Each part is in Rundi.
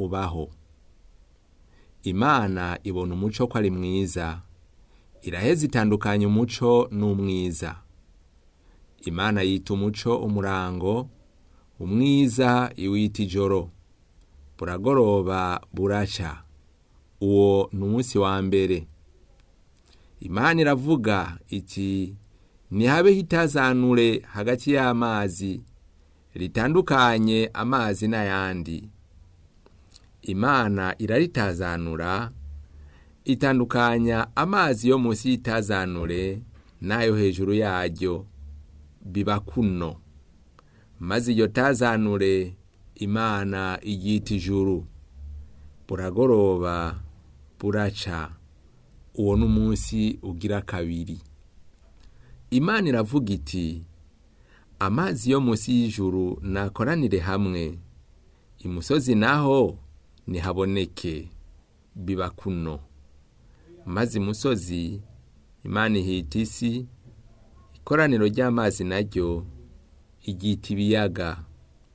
ubaho imana ibona umuco ko ari mwiza iraheza itandukanya umuco n'umwiza imana yita umuco umurango umwiza iwita ijoro buragoroba buraca uwo ni umunsi wa mbere imana iravuga iti ntihabeho itazanure hagati y'amazi ritandukanye amazi n'ayandi imana iraritazanura itandukanya amazi yo munsi y'itazanure n'ayo hejuru yaryo biba kuno maze iyo tazanure imana iryita ijuru buragoroba buraca uwo ni umunsi ugira kabiri imana iravuga iti amazi yo munsi y'ijuru nakoranire hamwe imusozi naho ntihaboneke biba kuno maze imusozi imana ihita isi ikoraniro ry'amazi naryo iryita ibiyaga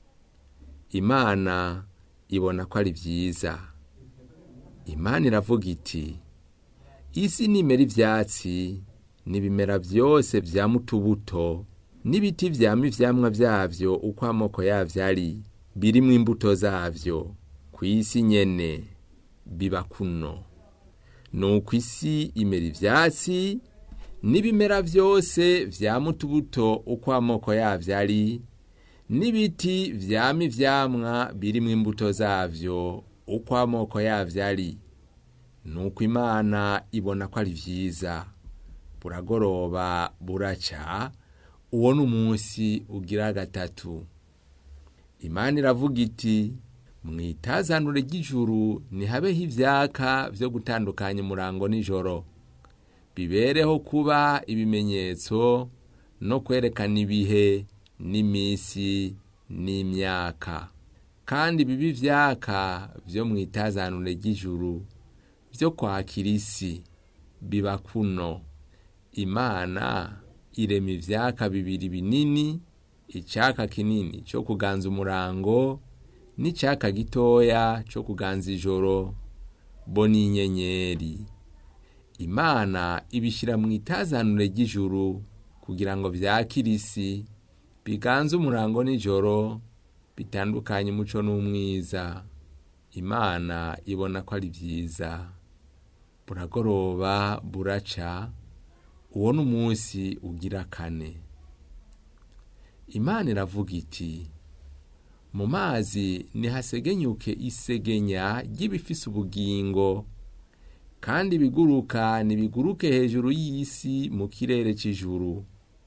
imana ibona ko ari byiza imana iravuga iti isi nimera ibyatsi n'ibimera byose byama utubuto n'ibiti byama ivyamwa byavyo uko amoko yavyo ari birimwo imbuto zavyo ku isi nyene biba kuno nuko isi imera ivyatsi n'ibimera byose vyama utubuto uko amoko yavyo ari n'ibiti vyama ivyamwa birimwo imbuto zavyo uko amoko yavyo ari nuko imana ibona ko ari vyiza buragoroba buraca uwo ni umunsi ugira gatatu imana iravuga iti mwitazanure ry'ijuru ntihabeho ivyaka vyo gutandukanya umurango n'ijoro bibereho kuba ibimenyetso no kwerekana ibihe n'imisi n'imyaka kandi bibi ivyaka vyo mwitazanure ry'ijuru vyo kwakira isi biba kuno imana irema ivyaka bibiri binini icaka kinini co kuganza umurango n'icaka gitoya co kuganza ijoro bo n'inyenyeri imana ibishira mu itazanure ry'ijuru kugira ngo vyakire isi biganze umurango n'ijoro bitandukanye umuco n'umwiza imana ibona ko ari vyiza buragoroba buraca uwo ni umunsi ugira kane imana iravuga iti mu mazi ntihasegenyuke isegenya ry'ibifise ubugingo kandi ibiguruka ntibiguruke hejuru y'isi mu kirere c'ijuru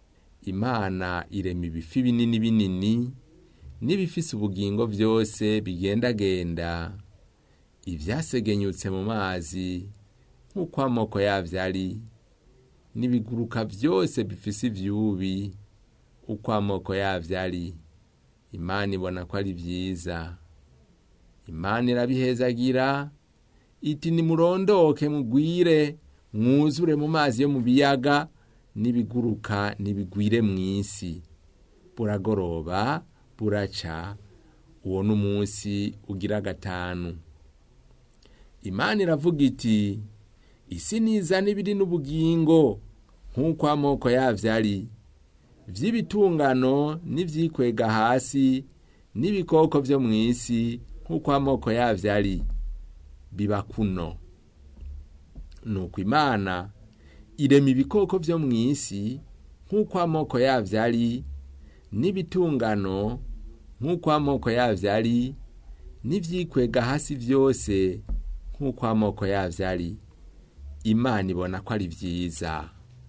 imana irema ibifi binini binini n'ibifise ubugingo byose bigendagenda ivyasegenyutse mu mazi nk'uko amoko yavyo ari n'ibiguruka byose bifise ivyubi uko amoko yavyo ari imana ibona ko ari vyiza imana irabihezagira iti nimurondoke mugwire mwuzure mu mazi yo mu biyaga n'ibiguruka nibigwire mw'isi buragoroba buraca uwo ni umunsi ugira gatanu imana iravuga iti isi niza n'ibiri n'ubugingo nk'uko amoko yavyo ari vy'ibitungano n'ivyikwega hasi n'ibikoko vyo mw'isi nk'uko amoko yavyo ari biba kuno nuko imana irema ibikoko vyo mw'isi nk'uko amoko yavyo ari n'ibitungano nk'uko amoko yavyo ari n'ivyikwega hasi vyose nk'uko amoko yavyo ari imana ibona ko ari vyiza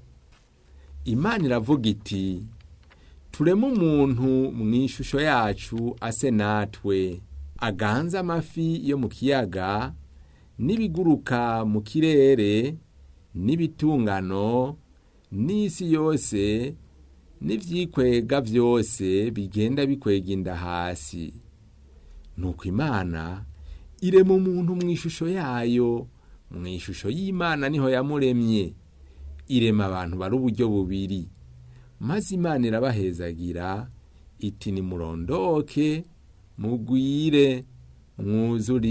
imana iravuga iti tureme umuntu mu ishusho yacu ase natwe aganze amafi yo mu kiyaga n'ibiguruka mu kirere n'ibitungano n'isi yose n'ivyikwega vyose bigenda bikwega inda hasi nuko imana irema umuntu mu ishusho yayo mu ishusho y'imana niho yamuremye irema abantu bari uburyo bubiri maze imana irabahezagira iti nimurondoke mugwire mwuzure